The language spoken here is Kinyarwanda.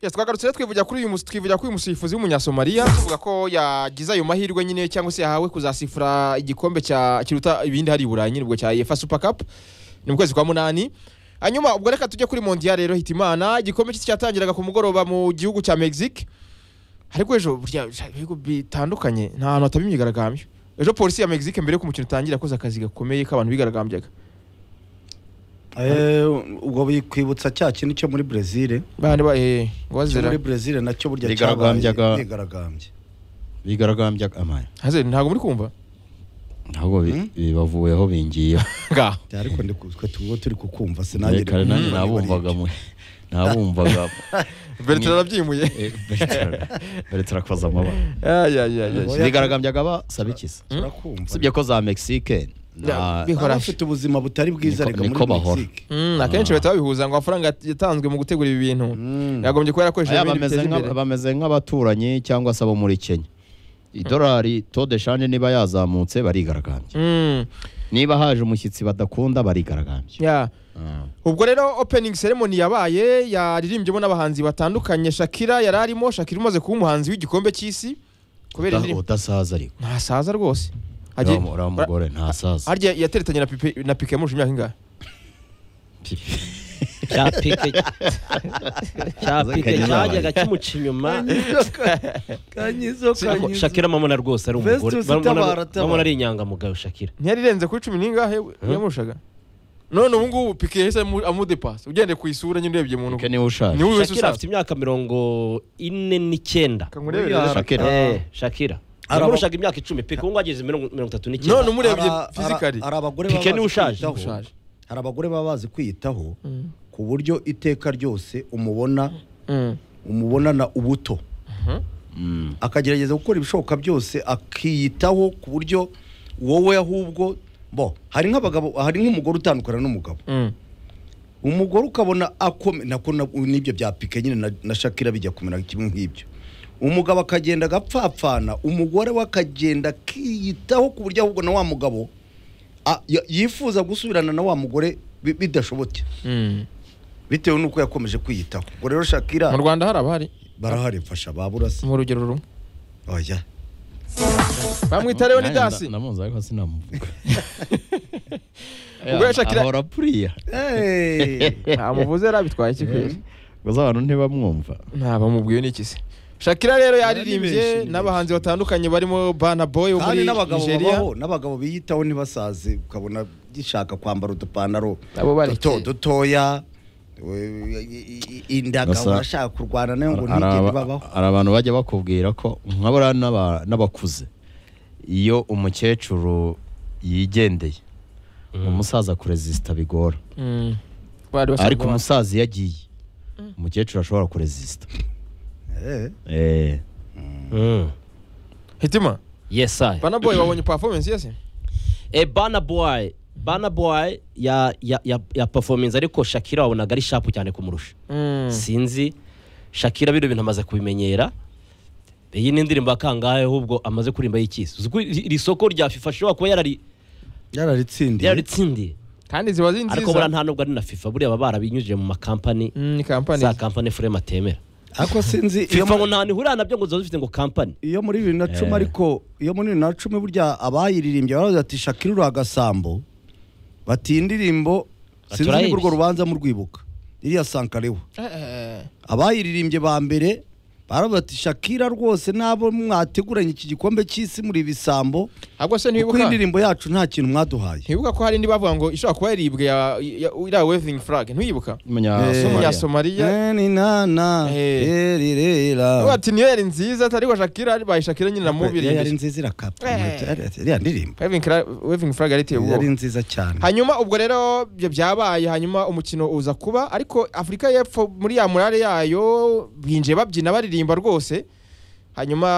yes twagarutse twivugira kuri uyu musi- twivugira kuri uyu musifuzi w'umunyasomaliya tuvuga ko yagize ayo mahirwe nyine cyangwa se yahawe kuzasifura igikombe cya kiruta ibindi hari i burayi nyine ubwo cya efa super cup ni mu kwezi kwa munani hanyuma ubwo reka tujye kuri mondiya rero hitimana igikombe cye cyatangiraga ku mugoroba mu gihugu cya mexique ariko ejo burya ibihugu bitandukanye nta hantu hataba imyigaragambyo ejo polisi ya mexique mbere y'uko umukino utangira yakoze akazi gakomeye k'abantu bigaragambyaga Eh, ubwo bikwibutsa cya kintu cyo muri brezil bandi ba eh, ngo cyo bazira muri brezil nacyo burya cyabaye Bigaragambyaga- bigaragambye bigaragambya amara Hazeli, ntabwo muri kumva ntabwo bi- Hmm? bibavuyeho bingiyeho ngaho ariko ndikutwe tuba turi kukumva sinanjye kare nanjye ndikumva nabumvaga mu nabumvaga mbere Ni- turabyimuye Eh, mbere turakoza amabara Ay, ay, ay, ay. Oya. bigaragambyaga basabikiza niba urakumva usibye ko za mexique na- Ya, baba bafite ubuzima butari bwiza reka Niko- niko muri bahora. mexique Mm, akenshi bahita babihuza ngo amafaranga yatanzwe mu gutegura ibi bintu Mm. yagombye kuba yarakoresheje Aya ibindi bameze biteza nka- imbere bameze nk'abaturanyi cyangwa se abo muri kenya idolari tode shanje niba yazamutse barigaragambya Mm, niba haje umushyitsi badakunda barigaragambya yeah. Ah. ubwo rero opening ceremony yabaye yaririmbyemo n'abahanzi batandukanye shakira yari arimo shakira umaze kuba umuhanzi w'igikombe cy'isi kubera Uda- indirimbo udasaza ariko ntasaza rwose Agiye- uriya mu- uriya mugore ntasaza harya yateretanye na Pipe- na pike yamurusha imyaka ingahe cya pike cya pike cyajyaga kimuca inyuma Ariko shakira mamona rwose ari umugore Festus, tabara, Mamona- tabara. mamona ari inyangamugayo shakira ntiyarirenze kuri cumi n'ingahe yamurushaga none ubu ngubu pike yahise amu- amudepasa ugendeye ku isura nyine urebye umuntu Mike niwe ni ushaje wowe wese shakira usaza afite imyaka mirongo ine n'icyenda kangurebere Uriya- rero. Shakira. Eh, shakira Araba- yamurushaga imyaka icumi pike ubu ngubu ageze mirongo mirongo itatu none n'icyenda umurebye Ara- fizikari ara- hari abagore Pique baba ni bazi ushaje. kwiyitaho. Ushaje. hari abagore baba bazi kwiyitaho ku buryo iteka ryose umubona umubonana ubuto Mm. akagerageza gukora ibishoboka byose akiyitaho ku buryo wowe ahubwo bo hari nk'abagabo hari nk'umugore utandukana n'umugabo umugore ukabona akome nako na- n'ibyo bya pike nyine na- na shakira bijya kumera kimwe nk'ibyo umugabo akagenda agapfapfana umugore we akagenda akiyitaho ku buryo ahubwo na wa mugabo a- ya- yifuza gusubirana na wa mugore bi- bidashobotse bitewe n'uko yakomeje kwiyitaho ubwo rero shakira mu rwanda hari abahari barahari mfasha baburase mu rugero rumwe oya bamwita leonidasi Nanjye nda- ndamuzi ariko sinamuvuga Ubwo yashakira- ahora puriya Hey. ntamuvuze rero abitwaye iki kwezi gusa abantu ntibamwumva ntabamubwiye n'iki se shakira rero yaririmbye benshi, ni n'abahanzi batandukanye barimo bana boy wo muri kandi n'abagabo nigeria babaho n'abagabo biyitaho ntibasaze ukabona gishaka kwambara udupantaro Abo bareke. duto dutoya we- i- i- indaga Gusa- urashaka kurwana nayo ngo Hari- hari ntigere aba- babaho hari abantu bajya bakubwira ko nka buriya n'aba- n'abakuze iyo umukecuru yigendeye umusaza kurezisita bigora Mm. Bari basanzwe ariko bazi. umusaza iyo agiye umukecuru ashobora kurezisita Eh, Eh, Mm. hitima yes I. bana boy babonye performance yese Eh, Burna Boy Burna Boy ya ya ya, ya performance ariko Shakira wabonaga ari sharp cyane kumurusha sinzi Shakira bino bintu amaze kubimenyera iyi ni indirimbo akangahe ahubwo amaze kuririmba y'ikisi uzi ko iri iri soko rya FIFA ashobora kuba yarari yararitsindiye yararitsindiye kandi ziba zi ariko nziza buriya nta nubwo ari na FIFA buriya baba barabinyujije mu makampani Mm, ni kampani za kampani Frame atemera ariko sinzi iyo FIFA ngo mu- nta nihurira nabyo ngo ziba zifite ngo kampani iyo muri bibiri na cumi Eh. ariko iyo muri bibiri na cumi burya abayiririmbye baravuze ati shakira uri agasambo bati iyi ndirimbo sinzi niba Turayibye. urwo rubanza murwibuka iriya sankarewa Eh, eh, abayiririmbye ba mbere baravuga ati shakira rwose nabo mwateguranye iki gikombe cy'isi muri ibisambo ahubwo se kuko ntibibuka iyi ndirimbo yacu nta kintu mwaduhaye ntibibuka ko hari indi bavuga ngo ishobora kuba yaribwe ya- ya- iriya waving flag ntiwibuka Eh. umunya- Somalia. umunyasomaliya Eni nana, Eh. eri rera. Ubu ati niyo yari nziza ariko shakira bayi shakira nyine na mubiri Yari imbere nziza irakapa Eh. iriya ndirimbo Waving cra- waving flag yariteye yari ubwoba nziza cyane hanyuma ubwo rero ibyo byabaye hanyuma umukino uza kuba ariko afurika y'epfo muri ya murare yayo binjiye babyina baririmba rwose hanyuma